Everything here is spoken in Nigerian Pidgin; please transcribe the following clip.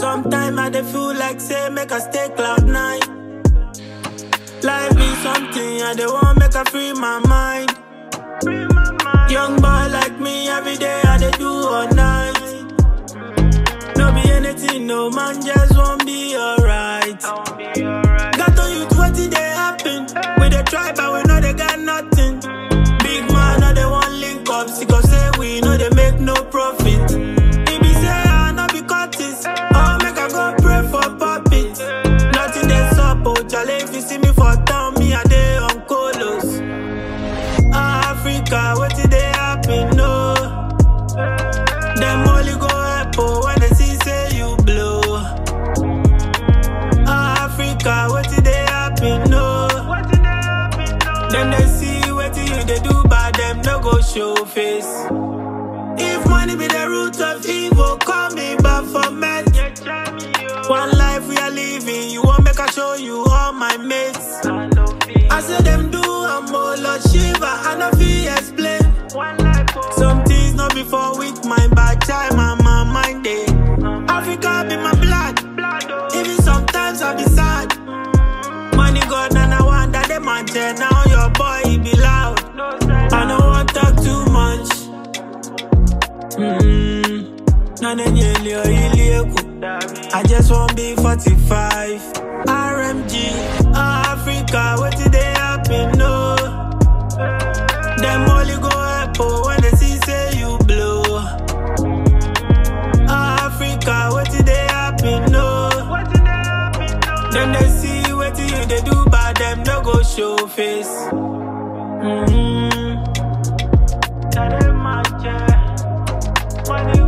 Sometimes I dey feel like say make I stay cloud nine. Life be something I dey want make I free my mind. Young boy like me every day I dey do all night. No be anything, no man just won't be alright. Got to youth what did they happen? We dey try but we know they got nothing. Big man no they want link up, because say we know they make no profit. It be say I no be Curtis, oh make I go pray for puppet. Nothing they sup, oh jale if you see me for town, me I dey on colos. Africa, what did they happen? No. Them only go help oh, when they see say you blow. Africa, what did they happen? No. Them they see what you they do, but them no go show face. If money be the root of evil, call me back for men. One life we are living, you want make I show you all my mates. I say them do, I'm all Lord Shiva, I no fit explain. Some things not before with my bad time, and my mind day. Africa be my blood, even sometimes I be sad. Money God and I want that they mansion, now your boy he be loud. I don't want talk too much. Mm, none of you leo, ilieku. I just want be 45. RMG, Africa, what did they happen? No. Them only go help oh, when they see say you blow. Africa, what did they happen? No. Them they see what you they do, but them no go show face. Mm-hmm. Money